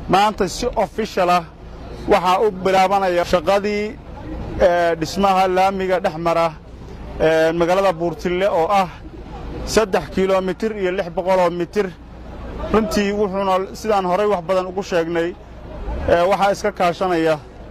maanta si ofishal ah waxaa u bilaabanaya shaqadii dhismaha laamiga dhex mara magaalada buurtille oo ah saddex kilomitir iyo lix boqoloo mitir runtii wuxuuna sidaan horay wax badan ugu sheegnay waxaa iska kaashanaya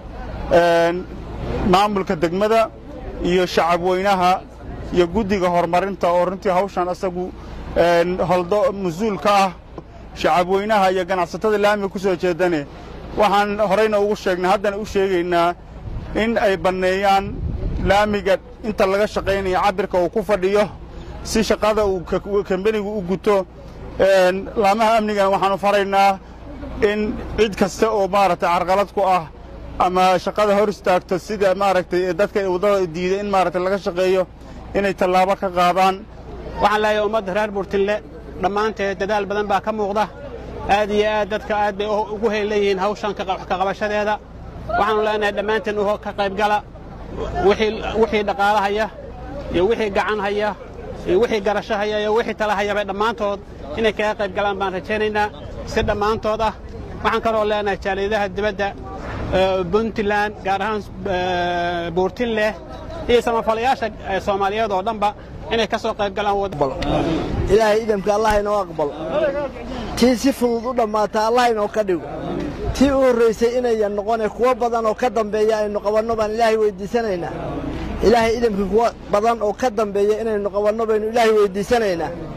maamulka degmada iyo shacab weynaha iyo guddiga horumarinta oo runtii hawshan asagu holdo mas-uul ka ah shacab weynaha iyo ganacsatada laamiga ku soo jeedane waxaan horayna ugu sheegnay haddana u sheegaynaa in ay banneeyaan laamiga inta laga shaqaynaya cabbirka uu ku fadhiyo si shaqada uu kambenigu u guto laamaha amnigana waxaannu faraynaa in cid kasta oo maaragtay carqalad ku ah ama shaqada hor istaagto sida maaragtay dadka waddada diiday in maaragtay laga shaqeeyo inay tallaabo ka qaadaan waxaan leeyahay ummadda reer buurtille dhammaanteed dadaal badan baa ka muuqda aad iyo aad dadka aad bay ugu heelleeyihiin hawshan ka qabashadeeda waxaannu leenahay dhammaanteen ka qaybgala wixii dhaqaalahaya iyo wixii gacan haya iyo wixii garasho haya iyo wixii tala hayaba dhammaantood inay kaga qayb galaan baan rajaynaynaa si dhammaantood ah waxaan kaloo leenahay jaaliyadaha dibadda puntland gaar ahaan buurtinleh iyo samafalayaasha soomaaliyeed oo dhanba inay ka soo qayb galaan ilaahay idamka allah inoo aqbal tii si fudud u dhammaata allah inoo ka dhigo tii u horraysay inayan noqone kuwo badan oo ka dambeeya aynu qabanno baan ilaahay weyddiisanaynaa ilaahay idamkii kuwo badan oo ka dambeeya inaynu qabanno baynu ilaahay weyddiisanaynaa